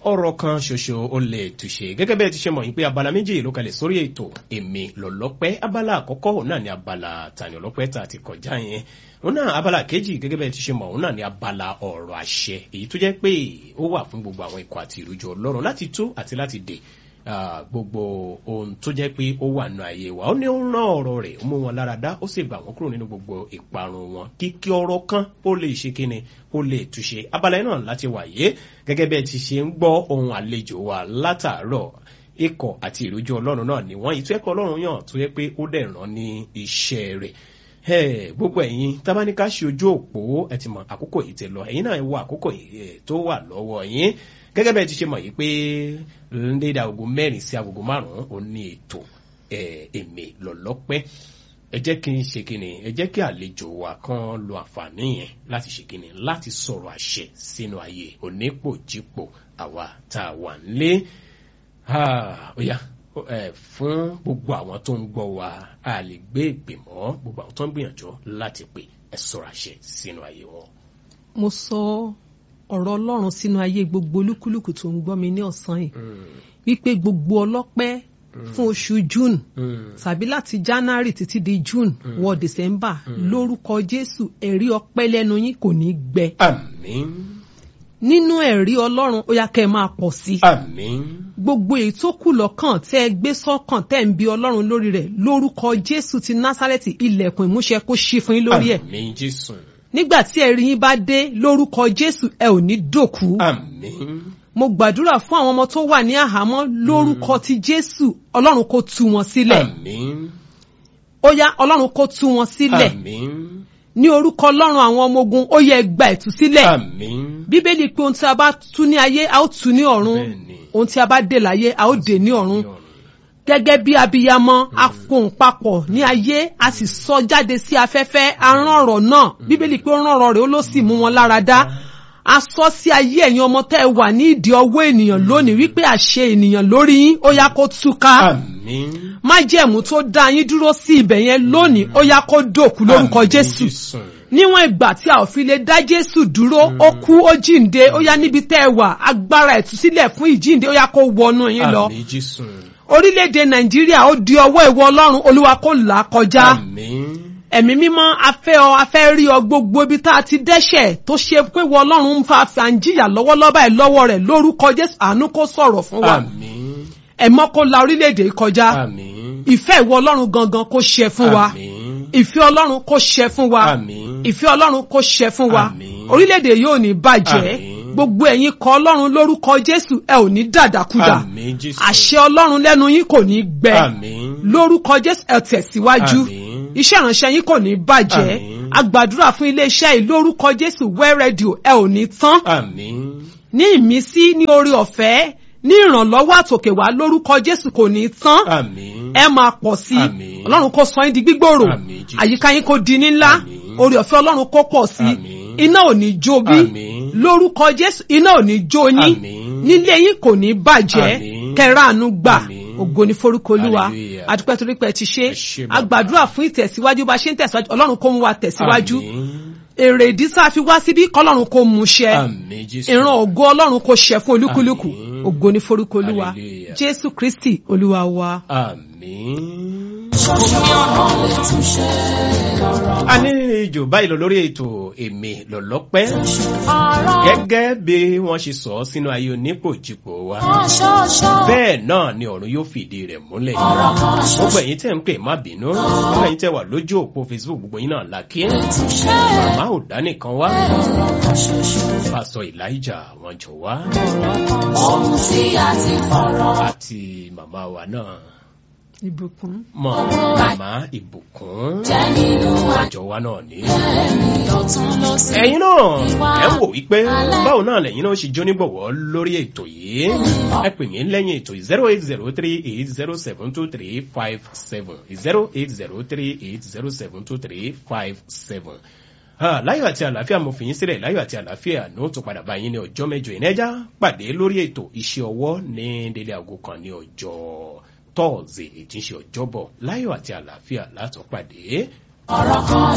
ọ̀rọ̀ kan ṣoṣo ó lè túṣe gẹ́gẹ́ bẹ́ẹ̀ ti ṣe mọ̀ yín pé abala méjì ló kalẹ̀ sórí ètò èmi lọ́lọ́pẹ́ abala àkọ́kọ́ òun náà ni abala tani ọlọ́pẹ́ tá a ti kọjá yẹn òun náà abala kejì gẹ́gẹ́ bẹ́ẹ̀ ti ṣe mọ̀ òun náà ni abala ọ̀rọ̀ àṣẹ èyí tó jẹ́ pé ó wà fún gbogbo àwọn ikọ̀ àti ìrújọ ọlọ́run láti tú àti láti dè gbogbo ohun tó jẹ́ pé ó wà nù àyè wa ó ní ó ń rán ọ̀rọ̀ rẹ̀ ó mú wọn lára dá ó sì gbà wọ́n kúrò nínú gbogbo ìparun wọn kíkí ọ̀rọ̀ kan ó lè ṣe kíni ó lè túṣe abala yẹn náà láti wáyé gẹ́gẹ́ bẹ́ẹ̀ ti ṣe ń gbọ́ ohun àlejò wa látàárọ̀ ikọ̀ àti ìrújú ọlọ́run náà ni wọ́n ìtú ẹ̀kọ́ ọlọ́run yàn tó yẹ pé ó dẹ̀ ràn ní iṣẹ́ rẹ̀ gbogbo ẹ̀yin tábánikà ṣe ojú òpó ẹ ti mọ àkókò yìí ti lọ ẹ̀yin náà wo àkókò yìí tó wà lọ́wọ́ yín gẹ́gẹ́ bẹ́ẹ̀ ti ṣe mọ̀ yìí pé ndéda agogo mẹ́rin sí agogo márùn-ún ó ní ètò èmi lọ́lọ́pẹ́ ẹ jẹ́ kí n ṣe kíni ẹ jẹ́ kí àlejò wa kan lo àǹfààní yẹn láti ṣe kíni láti sọ̀rọ̀ àṣẹ sínú ayé onípòjípò àwa tá a wà nílé ọ̀yà fún gbogbo àwọn tó ń gbọ́ wa a lè gbé ìpè mọ́ gbogbo àwọn tó ń gbìyànjú láti pè ẹ sọ̀rọ̀ àṣẹ sínú ayé wọn. mo sọ ọ̀rọ̀ ọlọ́run sínú ayé gbogbo olúkúlùkù tó ń gbọ́ mi ní ọ̀sán yìí wípé gbogbo ọlọ́pẹ́ fún oṣù june tàbí láti january títí di june wọ december lórúkọ jésù ẹ̀rí ọpẹ́ lẹ́nu yín kò ní gbẹ. àmín. nínú ẹ̀rí ọlọ́run ó yá kẹ́ ẹ máa pọ̀ sí. àmín. gbogbo èyí tó kù lọ́kàn tẹ́ ẹ gbé sọ́kàn tẹ́ ẹ ń bi ọlọ́run lórí rẹ̀ lórúkọ jésù ti násárẹ́tì ilẹ̀kùn ìmúṣẹ kó ṣí fún yín lórí ẹ̀. àmín jésù. nígbà tí ẹ̀rí yín bá dé lórúkọ jésù ẹ ò ní dòkú. àmín mo gbàdúrà fún àwọn ọmọ tó wà ní àhámọ́ lórúkọ ti jésù ọlọ́run kó tú wọn sílẹ̀ àmín ó yá ọlọ́run kó tú wọn sílẹ̀ àmín ní orúkọ ọlọ́run àwọn ọmọ ogun ó yẹ gba ìtúsílẹ̀ àmín bíbélì pé ohun tí a bá tú ní ayé a ó tú ní ọ̀run Bẹ́ẹ̀ni. ohun tí a bá dè láyé a ó dè ní ọ̀run gẹ́gẹ́ bí abiyamọ a fohùn papọ̀ ní ayé a sì sọ jáde sí afẹ́fẹ́ a rán ọ̀rọ̀ náà bíbélì pé ó rán ọ̀rọ̀ rẹ̀ ó ló sì mú wọn lára dá a sọ sí ayé ẹ̀yin ọmọ tẹ́ ẹ wà ní ìdí ọwọ́ ènìyàn lónìí wípé àṣẹ ènìyàn lórí yín ó yá kó túká àmín májẹ̀mú tó dá yín dúró sí ibẹ̀ yẹn lónìí ó yá kó dòkú lórúkọ Àmín, jésù Jésù. níwọ̀n ìgbà tí a ò fi lè dá jésù dúró ó kú ó jíǹde ó yá níbi tẹ́ ẹ wà agbára ìtúsílẹ̀ fún ìjíǹde ó yá kó wọnú yín lọ àmín jésù orílẹ̀-èdè nàìjíríà ó di ọwọ́ ìwọ ọlọ́run olúwa kó là á kọjá àmín ẹ̀mí mímọ́ afẹ́ ọ afẹ́ rí ọ gbogbo ibi tá a ti dẹ́ṣẹ̀ tó ṣe pé wọ ọlọ́run ń fa àǹjìyà lọ́wọ́lọ́wọ́ báyìí lọ́wọ́ rẹ̀ lórúkọ jésù àánú kó sọ̀rọ̀ fún wa àmín ẹ̀mọ́ kó la orílẹ̀-èdè yìí kọjá àmín ìfẹ́ ìwọ ọlọ́run gangan kó ṣẹ fún wa àmín ìfẹ́ ọlọ́run kó ṣẹ fún wa àmín ìfẹ́ ọlọ́run kó ṣẹ fún wa Àmín. orílẹ̀-èdè yóò ní bàjẹ́ Àmín. gbogbo ẹ̀yin kọ ọlọ́run lórúkọ jésù ẹ ò ní dàdàkudà àmín jésù àṣẹ ọlọ́run lẹ́nu yín kò ní gbẹ àmín lórúkọ jésù ẹ tẹ̀síwájú Àmín. iṣẹ́ ìránṣẹ́ yín kò ní bàjẹ́ Àmín. agbàdúrà fún iléeṣẹ́ yìí lórúkọ jésù wẹ́ rédíò ẹ ò ní tán àmín ní ìmísí ní orí ọ̀fẹ́ ní ìrànlọ́wọ́ àtòkè wá lórúkọ jésù kò ní tán àmín ẹ máa pọ̀ sí i Àmín. ọlọ́run kó sọ yín di gbígbòòrò Àmín, Jésù. àyíká yín kó di ní ńlá Àmín. orí ọ̀fẹ́ ọlọ́run kó pọ̀ sí i Àmín. iná ò ní jó bí Àmín. lórúkọ jésù iná ò ní jó yín Àmín. nílé yín kò ní bàjẹ́ Àmín. kẹràánú gbà Àmín. ògo ní forúkọ olúwa Hallelujah. adúpẹ́ torí pé ẹ ti ṣe Ẹ ṣé bàbá. agbàdúrà fún ìtẹ̀síwájú bá ṣe ń tẹ̀síwájú ọlọ́run kó mú wa tẹ̀síwájú àmín èrè ìdí tá a fi wá síbí kọ́lọ́run kó mú ṣẹ àmín jésù ìran ògo ọlọ́run kó ṣẹ fún olúkúlùkù Àmín. ògo ní forúkọ olúwa Hallelujah. jésù kristi olúwa wa. àmín. a ní ìjò báyìí lọ lórí ètò èmi lọ́lọ́pẹ́ gẹ́gẹ́ bí wọ́n ṣe sọ ọ́ sínú ayé onípòjìpò wa bẹ́ẹ̀ náà ni ọ̀run yóò fìdí rẹ̀ múlẹ̀ gbogbo ẹ̀yin tẹ́ ń pè má bínú gbogbo ẹ̀yin tẹ́ wà lójú òpó facebook gbogbo yín náà làkí màmá ò dá nìkan wá pásọ elijah wọn jọ wá Ohun tí a ti fọ̀rọ̀ àti màmá wa náà ìbùkún. mọ màmá ìbùkún jẹ́ nínú àjọ wa náà ní. àjẹ́ni lọ́tún lọ́sí. ẹ̀yin náà ẹ wò wípé báwo náà lẹ́yìn náà ṣe jónígbọ̀wọ́ lórí ètò yìí ẹ pè mí lẹ́yìn ètò zero eight zero three eight zero seven two three five seven zero eight zero three eight zero seven two three five seven. láyọ̀ àti àlàáfíà mo fi yín sílẹ̀ láyọ̀ àti àlàáfíà ní ó tún padà bá yín ní ọjọ́ mẹ́jọ ìnẹ́jà pàdé lórí ètò iṣẹ́ ọwọ́ ní délé aago kan ní ọjọ́ tọ́ọ̀zì ètí ń ṣe ọjọ́bọ̀ láyọ̀ àti àlàáfíà látọ̀ pàdé. ọ̀rọ̀ kan